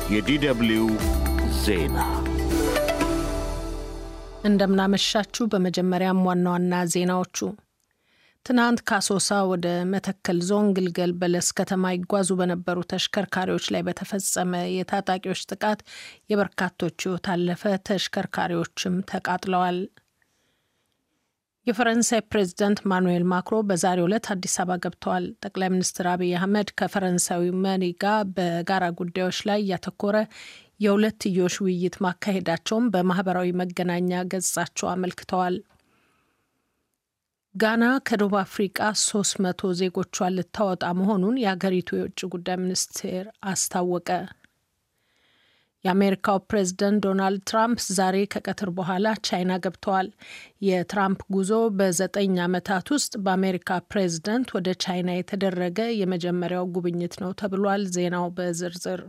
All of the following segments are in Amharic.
የዲደብልዩ ዜና እንደምናመሻችሁ። በመጀመሪያም ዋና ዋና ዜናዎቹ ትናንት ከአሶሳ ወደ መተከል ዞን ግልገል በለስ ከተማ ይጓዙ በነበሩ ተሽከርካሪዎች ላይ በተፈጸመ የታጣቂዎች ጥቃት የበርካቶች ሕይወት አለፈ። ተሽከርካሪዎችም ተቃጥለዋል። የፈረንሳይ ፕሬዚዳንት ማኑኤል ማክሮ በዛሬው ዕለት አዲስ አበባ ገብተዋል። ጠቅላይ ሚኒስትር አብይ አህመድ ከፈረንሳዊ መሪ ጋር በጋራ ጉዳዮች ላይ ያተኮረ የሁለትዮሽ ውይይት ማካሄዳቸውን በማህበራዊ መገናኛ ገጻቸው አመልክተዋል። ጋና ከደቡብ አፍሪቃ ሶስት መቶ ዜጎቿን ልታወጣ መሆኑን የሀገሪቱ የውጭ ጉዳይ ሚኒስቴር አስታወቀ። የአሜሪካው ፕሬዝደንት ዶናልድ ትራምፕ ዛሬ ከቀትር በኋላ ቻይና ገብተዋል። የትራምፕ ጉዞ በዘጠኝ ዓመታት ውስጥ በአሜሪካ ፕሬዝደንት ወደ ቻይና የተደረገ የመጀመሪያው ጉብኝት ነው ተብሏል። ዜናው በዝርዝር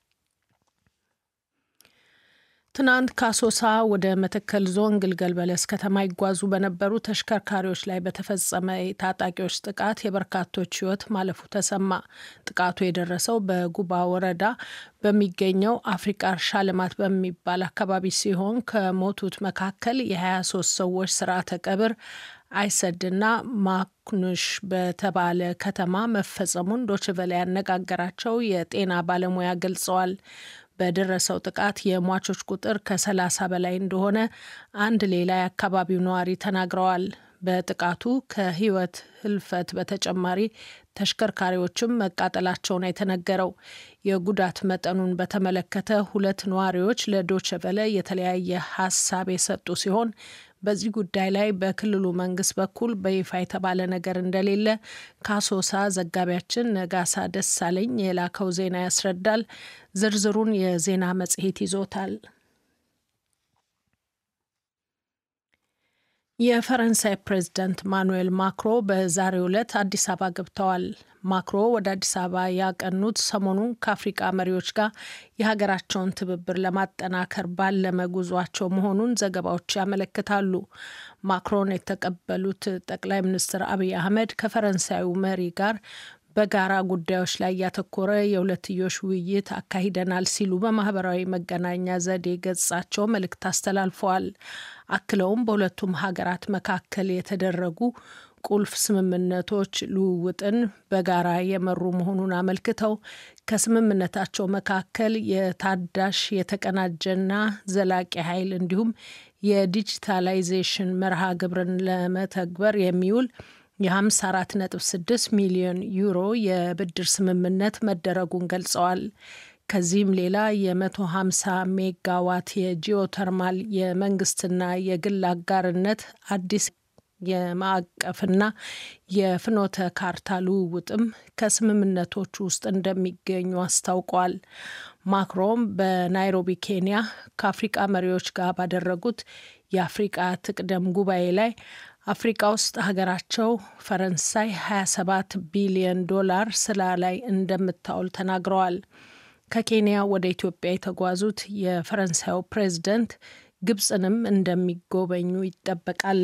ትናንት ከአሶሳ ወደ መተከል ዞን ግልገል በለስ ከተማ ይጓዙ በነበሩ ተሽከርካሪዎች ላይ በተፈጸመ የታጣቂዎች ጥቃት የበርካቶች ሕይወት ማለፉ ተሰማ። ጥቃቱ የደረሰው በጉባ ወረዳ በሚገኘው አፍሪካ እርሻ ልማት በሚባል አካባቢ ሲሆን ከሞቱት መካከል የ23 ሰዎች ስርዓተ ቀብር አይሰድና ማኩኑሽ በተባለ ከተማ መፈጸሙን ዶችቨለ ያነጋገራቸው የጤና ባለሙያ ገልጸዋል። በደረሰው ጥቃት የሟቾች ቁጥር ከሰላሳ በላይ እንደሆነ አንድ ሌላ የአካባቢው ነዋሪ ተናግረዋል። በጥቃቱ ከህይወት ህልፈት በተጨማሪ ተሽከርካሪዎችም መቃጠላቸውን የተነገረው የጉዳት መጠኑን በተመለከተ ሁለት ነዋሪዎች ለዶቸቨለ የተለያየ ሀሳብ የሰጡ ሲሆን በዚህ ጉዳይ ላይ በክልሉ መንግስት በኩል በይፋ የተባለ ነገር እንደሌለ ከአሶሳ ዘጋቢያችን ነጋሳ ደሳለኝ የላከው ዜና ያስረዳል። ዝርዝሩን የዜና መጽሔት ይዞታል። የፈረንሳይ ፕሬዝዳንት ማኑኤል ማክሮ በዛሬው ዕለት አዲስ አበባ ገብተዋል። ማክሮ ወደ አዲስ አበባ ያቀኑት ሰሞኑን ከአፍሪቃ መሪዎች ጋር የሀገራቸውን ትብብር ለማጠናከር ባለመ ጉዟቸው መሆኑን ዘገባዎች ያመለክታሉ። ማክሮን የተቀበሉት ጠቅላይ ሚኒስትር አብይ አህመድ ከፈረንሳዩ መሪ ጋር በጋራ ጉዳዮች ላይ ያተኮረ የሁለትዮሽ ውይይት አካሂደናል ሲሉ በማህበራዊ መገናኛ ዘዴ ገጻቸው መልእክት አስተላልፈዋል። አክለውም በሁለቱም ሀገራት መካከል የተደረጉ ቁልፍ ስምምነቶች ልውውጥን በጋራ የመሩ መሆኑን አመልክተው ከስምምነታቸው መካከል የታዳሽ የተቀናጀና ዘላቂ ኃይል እንዲሁም የዲጂታላይዜሽን መርሃ ግብርን ለመተግበር የሚውል የ54.6 ሚሊዮን ዩሮ የብድር ስምምነት መደረጉን ገልጸዋል። ከዚህም ሌላ የ150 ሜጋዋት የጂኦተርማል የመንግስትና የግል አጋርነት አዲስ የማዕቀፍና የፍኖተ ካርታ ልውውጥም ከስምምነቶቹ ውስጥ እንደሚገኙ አስታውቋል። ማክሮን በናይሮቢ ኬንያ ከአፍሪቃ መሪዎች ጋር ባደረጉት የአፍሪቃ ትቅደም ጉባኤ ላይ አፍሪቃ ውስጥ ሀገራቸው ፈረንሳይ 27 ቢሊዮን ዶላር ስራ ላይ እንደምታውል ተናግረዋል። ከኬንያ ወደ ኢትዮጵያ የተጓዙት የፈረንሳዩ ፕሬዝደንት ግብፅንም እንደሚጎበኙ ይጠበቃል።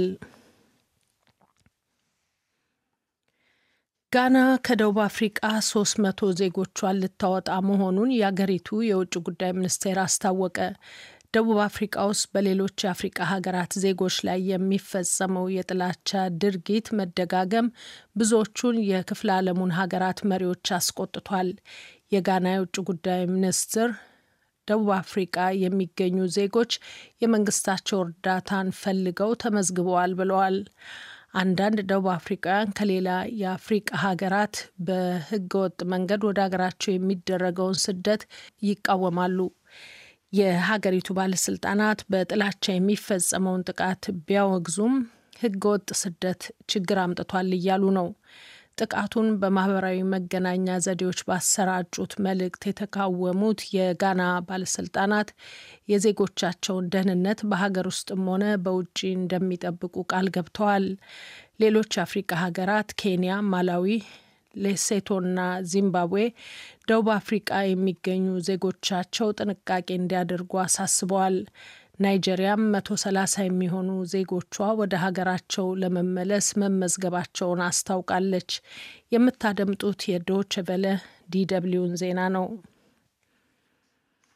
ጋና ከደቡብ አፍሪቃ 300 ዜጎቿን ልታወጣ መሆኑን የአገሪቱ የውጭ ጉዳይ ሚኒስቴር አስታወቀ። ደቡብ አፍሪቃ ውስጥ በሌሎች የአፍሪቃ ሀገራት ዜጎች ላይ የሚፈጸመው የጥላቻ ድርጊት መደጋገም ብዙዎቹን የክፍለ ዓለሙን ሀገራት መሪዎች አስቆጥቷል። የጋና የውጭ ጉዳይ ሚኒስትር ደቡብ አፍሪቃ የሚገኙ ዜጎች የመንግስታቸው እርዳታን ፈልገው ተመዝግበዋል ብለዋል። አንዳንድ ደቡብ አፍሪካውያን ከሌላ የአፍሪቃ ሀገራት በህገወጥ መንገድ ወደ ሀገራቸው የሚደረገውን ስደት ይቃወማሉ። የሀገሪቱ ባለስልጣናት በጥላቻ የሚፈጸመውን ጥቃት ቢያወግዙም ህገወጥ ስደት ችግር አምጥቷል እያሉ ነው። ጥቃቱን በማህበራዊ መገናኛ ዘዴዎች ባሰራጩት መልእክት የተቃወሙት የጋና ባለስልጣናት የዜጎቻቸውን ደህንነት በሀገር ውስጥም ሆነ በውጭ እንደሚጠብቁ ቃል ገብተዋል። ሌሎች የአፍሪቃ ሀገራት ኬንያ፣ ማላዊ፣ ሌሴቶና ዚምባብዌ ደቡብ አፍሪቃ የሚገኙ ዜጎቻቸው ጥንቃቄ እንዲያደርጉ አሳስበዋል። ናይጄሪያም መቶ ሰላሳ የሚሆኑ ዜጎቿ ወደ ሀገራቸው ለመመለስ መመዝገባቸውን አስታውቃለች። የምታደምጡት የዶች ቨለ ዲደብሊውን ዜና ነው።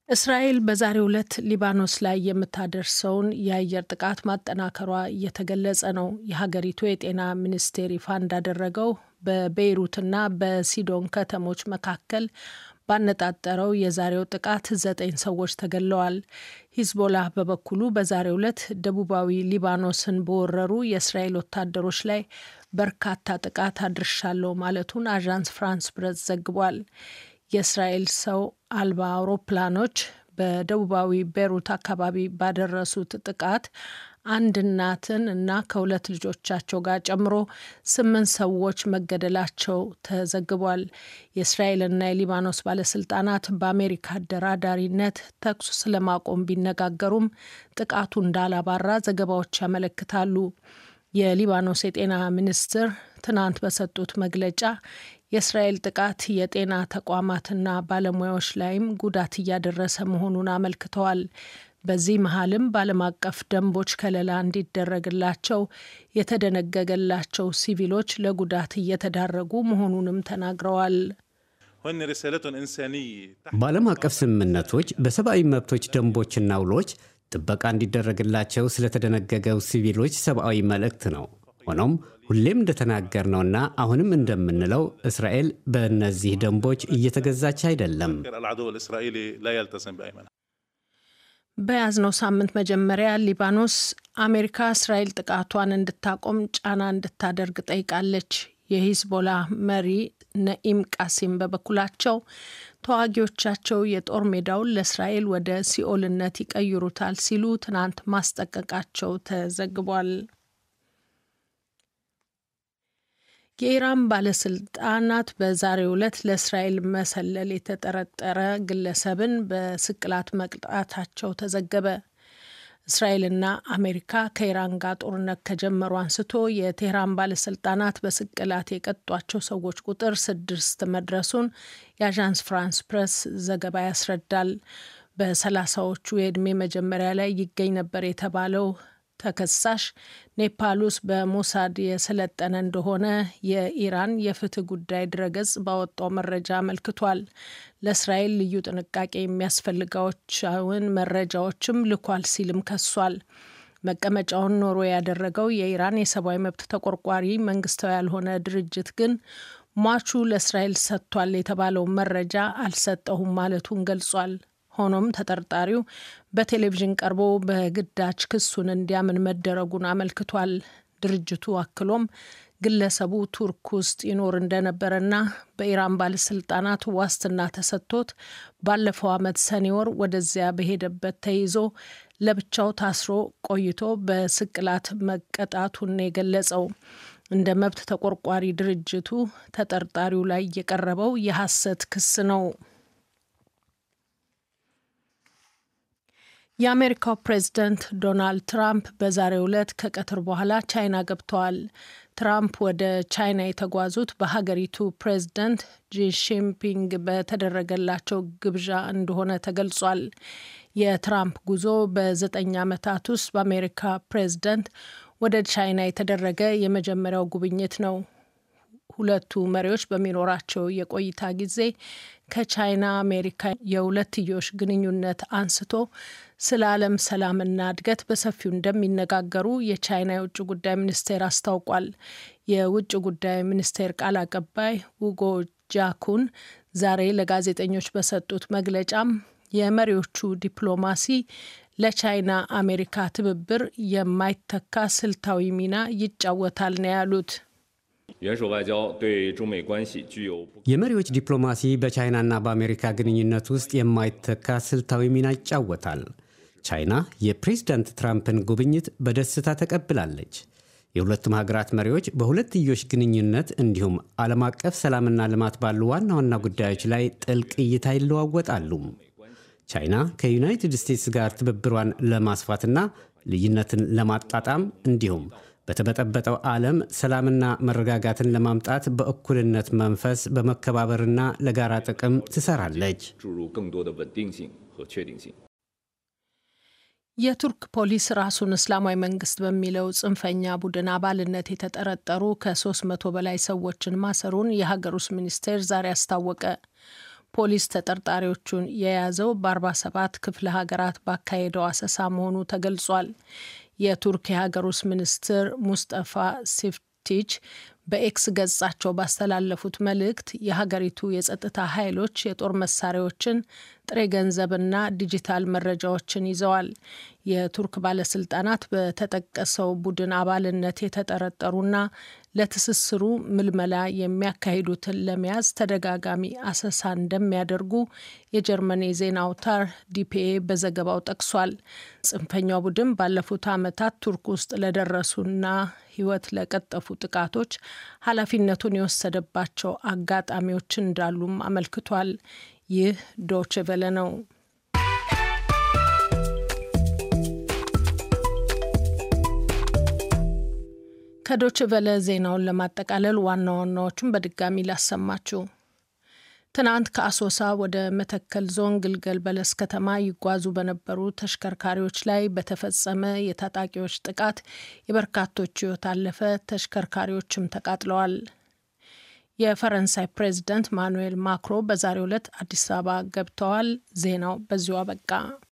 እስራኤል በዛሬው ዕለት ሊባኖስ ላይ የምታደርሰውን የአየር ጥቃት ማጠናከሯ እየተገለጸ ነው። የሀገሪቱ የጤና ሚኒስቴር ይፋ እንዳደረገው በቤይሩትና በሲዶን ከተሞች መካከል ባነጣጠረው የዛሬው ጥቃት ዘጠኝ ሰዎች ተገድለዋል። ሂዝቦላህ በበኩሉ በዛሬው ዕለት ደቡባዊ ሊባኖስን በወረሩ የእስራኤል ወታደሮች ላይ በርካታ ጥቃት አድርሻለሁ ማለቱን አዣንስ ፍራንስ ፕረስ ዘግቧል። የእስራኤል ሰው አልባ አውሮፕላኖች በደቡባዊ ቤሩት አካባቢ ባደረሱት ጥቃት አንድ እናትን እና ከሁለት ልጆቻቸው ጋር ጨምሮ ስምንት ሰዎች መገደላቸው ተዘግቧል። የእስራኤልና የሊባኖስ ባለስልጣናት በአሜሪካ አደራዳሪነት ተኩስ ስለማቆም ቢነጋገሩም ጥቃቱ እንዳላባራ ዘገባዎች ያመለክታሉ። የሊባኖስ የጤና ሚኒስትር ትናንት በሰጡት መግለጫ የእስራኤል ጥቃት የጤና ተቋማትና ባለሙያዎች ላይም ጉዳት እያደረሰ መሆኑን አመልክተዋል። በዚህ መሀልም በዓለም አቀፍ ደንቦች ከለላ እንዲደረግላቸው የተደነገገላቸው ሲቪሎች ለጉዳት እየተዳረጉ መሆኑንም ተናግረዋል። በዓለም አቀፍ ስምምነቶች በሰብአዊ መብቶች ደንቦችና ውሎች ጥበቃ እንዲደረግላቸው ስለተደነገገው ሲቪሎች ሰብአዊ መልእክት ነው። ሆኖም ሁሌም እንደተናገርነውና አሁንም እንደምንለው እስራኤል በእነዚህ ደንቦች እየተገዛች አይደለም። በያዝነው ሳምንት መጀመሪያ ሊባኖስ አሜሪካ እስራኤል ጥቃቷን እንድታቆም ጫና እንድታደርግ ጠይቃለች። የሂዝቦላ መሪ ነኢም ቃሲም በበኩላቸው ተዋጊዎቻቸው የጦር ሜዳውን ለእስራኤል ወደ ሲኦልነት ይቀይሩታል ሲሉ ትናንት ማስጠንቀቃቸው ተዘግቧል። የኢራን ባለስልጣናት በዛሬው ዕለት ለእስራኤል መሰለል የተጠረጠረ ግለሰብን በስቅላት መቅጣታቸው ተዘገበ። እስራኤልና አሜሪካ ከኢራን ጋር ጦርነት ከጀመሩ አንስቶ የቴህራን ባለስልጣናት በስቅላት የቀጧቸው ሰዎች ቁጥር ስድስት መድረሱን የአዣንስ ፍራንስ ፕሬስ ዘገባ ያስረዳል። በሰላሳዎቹ የዕድሜ መጀመሪያ ላይ ይገኝ ነበር የተባለው ተከሳሽ ኔፓል ውስጥ በሞሳድ የሰለጠነ እንደሆነ የኢራን የፍትህ ጉዳይ ድረገጽ ባወጣው መረጃ አመልክቷል። ለእስራኤል ልዩ ጥንቃቄ የሚያስፈልጋቸውን መረጃዎችም ልኳል ሲልም ከሷል። መቀመጫውን ኖሮ ያደረገው የኢራን የሰብአዊ መብት ተቆርቋሪ መንግስታዊ ያልሆነ ድርጅት ግን ሟቹ ለእስራኤል ሰጥቷል የተባለውን መረጃ አልሰጠሁም ማለቱን ገልጿል። ሆኖም ተጠርጣሪው በቴሌቪዥን ቀርቦ በግዳጅ ክሱን እንዲያምን መደረጉን አመልክቷል። ድርጅቱ አክሎም ግለሰቡ ቱርክ ውስጥ ይኖር እንደነበረና በኢራን ባለስልጣናት ዋስትና ተሰጥቶት ባለፈው ዓመት ሰኔ ወር ወደዚያ በሄደበት ተይዞ ለብቻው ታስሮ ቆይቶ በስቅላት መቀጣቱን የገለጸው እንደ መብት ተቆርቋሪ ድርጅቱ ተጠርጣሪው ላይ የቀረበው የሐሰት ክስ ነው። የአሜሪካው ፕሬዝደንት ዶናልድ ትራምፕ በዛሬው ዕለት ከቀትር በኋላ ቻይና ገብተዋል። ትራምፕ ወደ ቻይና የተጓዙት በሀገሪቱ ፕሬዝደንት ጂሺንፒንግ በተደረገላቸው ግብዣ እንደሆነ ተገልጿል። የትራምፕ ጉዞ በዘጠኝ ዓመታት ውስጥ በአሜሪካ ፕሬዝደንት ወደ ቻይና የተደረገ የመጀመሪያው ጉብኝት ነው። ሁለቱ መሪዎች በሚኖራቸው የቆይታ ጊዜ ከቻይና አሜሪካ የሁለትዮሽ ግንኙነት አንስቶ ስለ ዓለም ሰላምና እድገት በሰፊው እንደሚነጋገሩ የቻይና የውጭ ጉዳይ ሚኒስቴር አስታውቋል። የውጭ ጉዳይ ሚኒስቴር ቃል አቀባይ ውጎ ጃኩን ዛሬ ለጋዜጠኞች በሰጡት መግለጫም የመሪዎቹ ዲፕሎማሲ ለቻይና አሜሪካ ትብብር የማይተካ ስልታዊ ሚና ይጫወታል ነው ያሉት። የመሪዎች ዲፕሎማሲ በቻይናና በአሜሪካ ግንኙነት ውስጥ የማይተካ ስልታዊ ሚና ይጫወታል። ቻይና የፕሬዝዳንት ትራምፕን ጉብኝት በደስታ ተቀብላለች። የሁለቱም ሀገራት መሪዎች በሁለትዮሽ ግንኙነት እንዲሁም ዓለም አቀፍ ሰላምና ልማት ባሉ ዋና ዋና ጉዳዮች ላይ ጥልቅ እይታ ይለዋወጣሉ። ቻይና ከዩናይትድ ስቴትስ ጋር ትብብሯን ለማስፋትና ልዩነትን ለማጣጣም እንዲሁም በተበጠበጠው ዓለም ሰላምና መረጋጋትን ለማምጣት በእኩልነት መንፈስ በመከባበርና ለጋራ ጥቅም ትሰራለች። የቱርክ ፖሊስ ራሱን እስላማዊ መንግስት በሚለው ጽንፈኛ ቡድን አባልነት የተጠረጠሩ ከ300 በላይ ሰዎችን ማሰሩን የሀገር ውስጥ ሚኒስቴር ዛሬ አስታወቀ። ፖሊስ ተጠርጣሪዎቹን የያዘው በ47 ክፍለ ሀገራት ባካሄደው አሰሳ መሆኑ ተገልጿል። የቱርክ የሀገር ውስጥ ሚኒስትር ሙስጠፋ ሲፍቲች በኤክስ ገጻቸው ባስተላለፉት መልእክት የሀገሪቱ የጸጥታ ኃይሎች የጦር መሳሪያዎችን፣ ጥሬ ገንዘብና ዲጂታል መረጃዎችን ይዘዋል። የቱርክ ባለስልጣናት በተጠቀሰው ቡድን አባልነት የተጠረጠሩና ለትስስሩ ምልመላ የሚያካሂዱትን ለመያዝ ተደጋጋሚ አሰሳ እንደሚያደርጉ የጀርመን የዜና አውታር ዲፒኤ በዘገባው ጠቅሷል። ጽንፈኛው ቡድን ባለፉት ዓመታት ቱርክ ውስጥ ለደረሱና ሕይወት ለቀጠፉ ጥቃቶች ኃላፊነቱን የወሰደባቸው አጋጣሚዎች እንዳሉም አመልክቷል። ይህ ዶች ቨለ ነው። ከዶች ቨለ ዜናውን ለማጠቃለል ዋና ዋናዎቹን በድጋሚ ላሰማችሁ። ትናንት ከአሶሳ ወደ መተከል ዞን ግልገል በለስ ከተማ ይጓዙ በነበሩ ተሽከርካሪዎች ላይ በተፈጸመ የታጣቂዎች ጥቃት የበርካቶች ሕይወት አለፈ። ተሽከርካሪዎችም ተቃጥለዋል። የፈረንሳይ ፕሬዚዳንት ማኑኤል ማክሮ በዛሬው ዕለት አዲስ አበባ ገብተዋል። ዜናው በዚሁ አበቃ።